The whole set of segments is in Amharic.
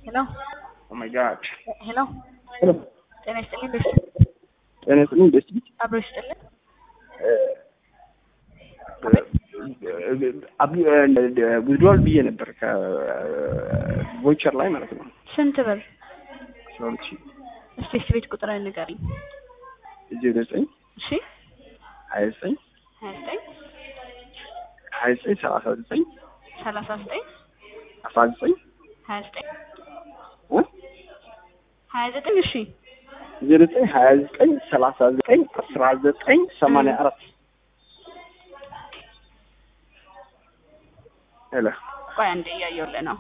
ሄሎ ኦ ማይ ጋድ ሄሎ ሄሎ ጤና ይስጥልኝ። ቤት ጤና ይስጥልኝ ደስ ቢት አብሮ ይስጥልኝ። ዊዝድሮዋል ብዬ ነበር ከቮይቸር ላይ ማለት ነው። ስንት ብር? አስራ ሁለት ሺህ እስቲ እስቲ ቤት ቁጥር ንገሪኝ። ዜሮ ዘጠኝ እሺ ሀያ ዘጠኝ ሀያ ዘጠኝ ሀያ ዘጠኝ ሰላሳ ዘጠኝ ሰላሳ ዘጠኝ አስራ ዘጠኝ ሀያ ዘጠኝ እ ሀያ ዘጠኝ እሺ ዜሮ ዘጠኝ ሀያ ዘጠኝ ሰላሳ ዘጠኝ አስራ ዘጠኝ ሰማንያ አራት ሄሎ ቆይ አንዴ እያየሁልህ ነው።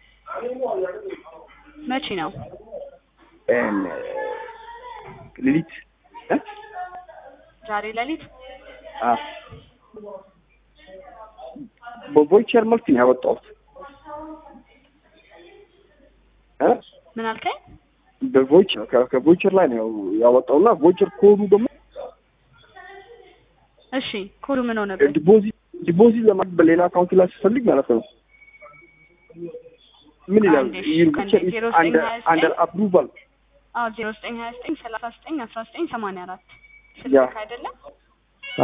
መቼ ነው? ኤን ሌሊት እ ዛሬ ሌሊት አ በቮይቸር መልክ ነው ያወጣሁት እ ምን አልከኝ? በቮይቸር ከ- ከቮይቸር ላይ ነው ያወጣውና ቮይቸር ኮዱ ደግሞ እሺ ኮዱ ምን ሆነብህ? ዲፖዚት ዲፖዚት ለማድረግ በሌላ አካውንት ላይ ስፈልግ ማለት ነው ምን ይላል አንዴ እሺ፣ your ከአንዴ picture is ዜሮ ዘጠኝ under ሀያ ዘጠኝ under approval አዎ ዜሮ ዘጠኝ ሀያ ዘጠኝ ሰላሳ ዘጠኝ አስራ ዘጠኝ ሰማንያ አራት ያ። ስልክ አይደለም? አ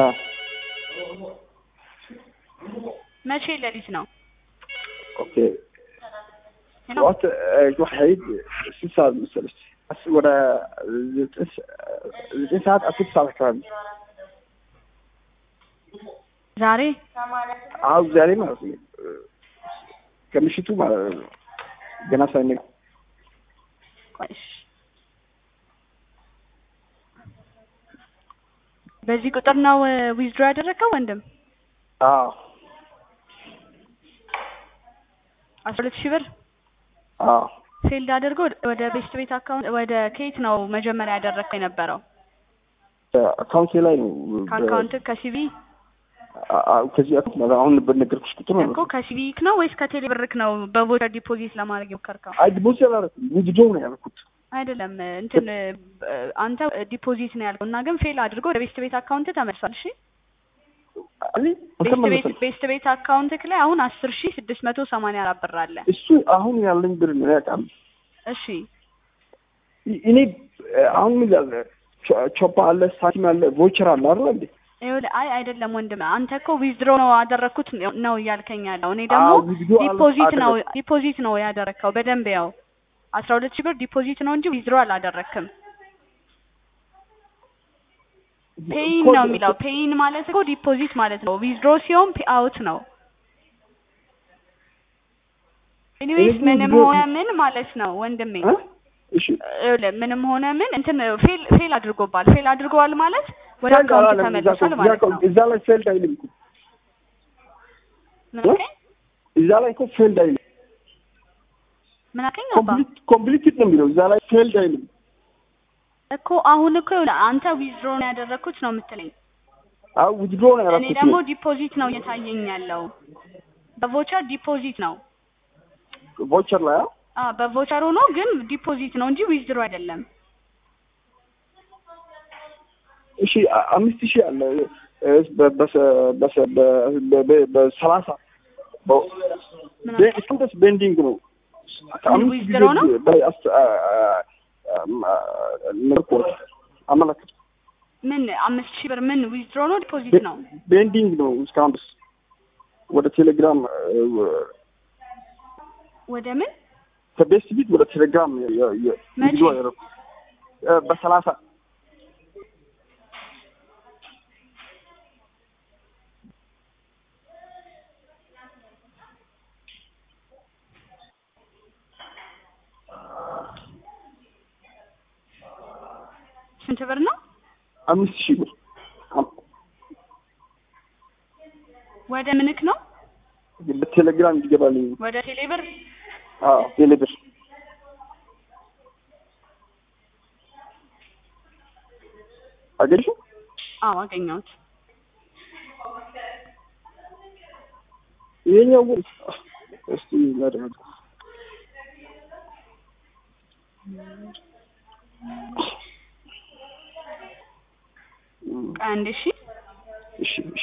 መቼ ሌሊት ነው? ኦኬ ሄሎ ጠዋት ዋሕድ ስንት ሰዓት መሰለሽ አስ- ወደ ዘጠኝ ሰ- ዘጠኝ ሰዓት አስር ሰዓት አካባቢ ዛሬ አሁ ዛሬ ማለት ነው ከምሽቱ ማለት ነው ገና ሳይነጋ ቆይ እሺ። በዚህ ቁጥር ነው ዊዝድሮ ያደረገው ወንድም? አዎ አስራ ሁለት ሺህ ብር አዎ ፌልድ አድርጎ ወደ ቤስት ቤት አካውንት ወደ ኬት ነው መጀመሪያ ያደረግከው የነበረው? አካውንቴ ላይ ነው ከአካውንት ከሲቪ አ- አ- ከዚህ አካውንት ማለት አሁን በነገርኩሽ ቁጥር ነው እኮ ከሲቪክ ነው ወይስ ከቴሌ ብርክ ነው በቮቸር ዲፖዚት ለማድረግ የሞከርከው? አይ ዲፖዚት አላደረኩም ዊዝድሮ ነው ያደረኩት አይደለም እንትን እ፣ አንተ ዲፖዚት ነው ያልከው እና ግን ፌል አድርጎ ወደ ቤስት ቤት አካውንት ተመልሷል። እሺ አይ ቤስት ቤት አልተመለሰም ቤስት ቤት አካውንትክ ላይ አሁን አስር ሺህ ስድስት መቶ ሰማንያ አራት ብር አለ። እሱ አሁን ያለኝ ብር ነው ያውቃል እሺ እኔ አሁን ምን ያለ ቾፓ አለ ሳቲም አለ ቮቸር አለ አይደል እንዴ ይኸውልህ አይ አይደለም ወንድም አንተ እኮ ዊዝድሮ ነው አደረግኩት ነው እያልከኝ ያለው እኔ ደግሞ አዎ፣ withdraw ዲፖዚት ነው አደረግኩ። ዲፖዚት ነው ያደረግከው በደንብ ያው አስራ ሁለት ሺህ ብር ዲፖዚት ነው እንጂ ዊዝድሮ አላደረግክም ፔይን ነው የሚለው ፔይን ማለት እኮ ዲፖዚት ማለት ነው ዊዝድሮ ሲሆን ፔ አውት ነው ኤኒዌይስ እኔ ምንም withdraw- ሆነ ምን ማለት ነው ወንድሜ እ? እሺ ይኸውልህ ምንም ሆነ ምን እንትን ፌል ፌል አድርጎባል ፌል አድርገዋል ማለት ወደ ፌልድ አካውንት አላለም። እዛ ተመልሷል እኮ- ማለት ነው እዛ ላይ ፌልድ አይልም እኮ ምን እ? አልከኝ እዛ ላይ እኮ ፌልድ አይልም ምን አልከኝ አባ ኮምፕሊት ኮምፕሊትድ ነው የሚለው እዛ ላይ ፌልድ አይልም እኮ አሁን እኮ ይኸውልህ አንተ ዊዝድሮ ነው ያደረግኩት ነው የምትለኝ አዎ ዊዝድሮ ነው እኔ ያደረኩት ደግሞ ዲፖዚት ነው እየታየኝ ያለው በቮቸር ዲፖዚት ነው ቮቸር ላይ አዎ አ በቮቸር ሆኖ ግን ዲፖዚት ነው እንጂ ዊዝድሮ አይደለም እሺ አ- አምስት ሺህ አለ እ፣ በ- በሰ- በሰ- በ- በ- በ- በሰላሳ በ- ምን በ- አልከኝ? እስካሁን ድረስ ቤንዲንግ ነው ከአምስት ጊዜ ዊዝድሮ ነው? በላይ አስ- አ- አ- አ- ነበርኩት አመለከት ምን አምስት ሺህ ብር ምን ዊዝድሮ ነው ዲፖዚት ነው ቤንዲንግ ነው እስካሁን ድረስ ወደ ቴሌግራም እ፣ ወደ ምን ከቤስት ቢት ወደ ቴሌግራም የ- የ- የ- መቼ? ቪዲዮ ያደረኩት እ፣ በሰላሳ ስንት ብር ነው አምስት ሺህ ብር አም- ወደ ምንክ ነው በቴሌግራም እንዲገባልኝ ወደ ቴሌ ብር አዎ ቴሌብር አገኘሽው አዎ አገኘሁት ይሄኛው ግን እስቲ ላድርግ አንድ እሺ እሺ እሺ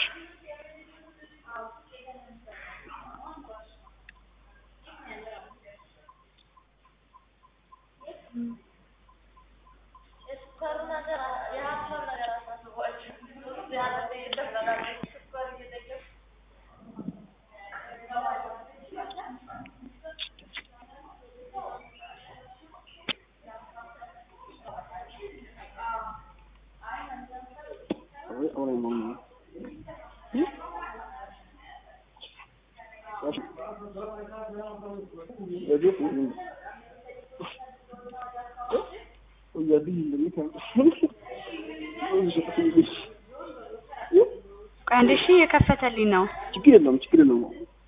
ቆይ አንዴ እሺ የከፈተልኝ ነው ችግር የለውም ችግር የለውም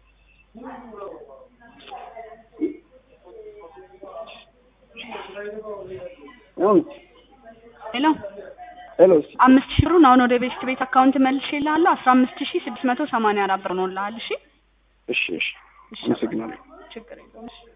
አሁን ሄሎ ሄሎ አምስት ሺህ ብሩን አሁን ወደ ቤስት ቤት አካውንት መልሼ እልሃለሁ አስራ አምስት ሺህ ስድስት መቶ ሰማንያ አራት ብር ነው እልሃለሁ እሺ እሺ እሺ እሺ አመሰግናለሁ ችግር የለውም እሺ